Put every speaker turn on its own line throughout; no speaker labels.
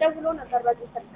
ደውሎ ነበር በዚህ ስልክ።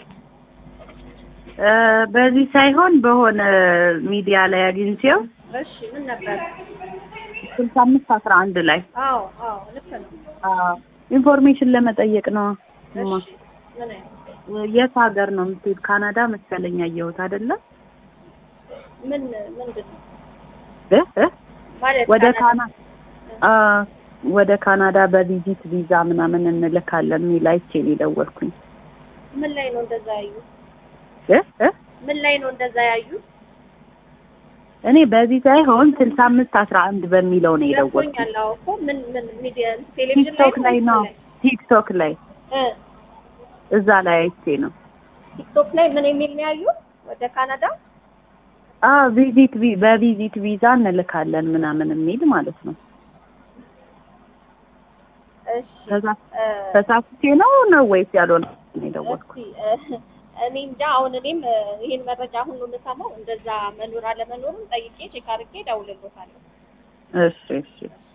እ በዚህ ሳይሆን በሆነ ሚዲያ ላይ አግኝቼው
እሺ ምን ነበር?
ስልሳ አምስት አስራ አንድ ላይ
አዎ አዎ ልክ ነው።
ኢንፎርሜሽን ለመጠየቅ ነው። እማ
እሺ ምን አይነት
የት ሀገር ነው የምትሄድ? ካናዳ መሰለኝ ያየሁት አይደለ?
ምን ምንድን ነው
እ እ
ማለት
ወደ
ካናዳ-
ካና አ ወደ ካናዳ በቪዚት ቪዛ ምናምን እንልካለን የሚል አይቼ ነው የደወልኩኝ።
ምን ላይ ነው እንደዛ ያዩ?
እ እ
ምን ላይ ነው እንደዛ ያዩ?
እኔ በዚህ ሳይሆን ስልሳ አምስት አስራ አንድ በሚለው ነው የደወልኩኝ።
ገብቶኛል። አዎ እኮ ምን ምን ሚዲያ ቴሌቪዥን
ቲክቶክ ላይ ነው ቲክቶክ ላይ
እ
እዛ ላይ አይቼ ነው።
ቲክቶክ ላይ ምን የሚል ነው ያዩ? ወደ ካናዳ
አ ቪዚት ቪ- በቪዚት ቪዛ እንልካለን ምናምን የሚል ማለት ነው።
እሺ
ተሳ-
እ
ተሳስቼ ነው ነው ወይስ ያልሆነ ነው የደወልኩት?
እስኪ እ እኔ እንጃ አሁን እኔም እ ይሄን መረጃ አሁን ነው የምሰማው። እንደዛ መኖር አለመኖሩን ጠይቄ ቼክ አድርጌ እደውልልዎታለሁ።
እሺ እሺ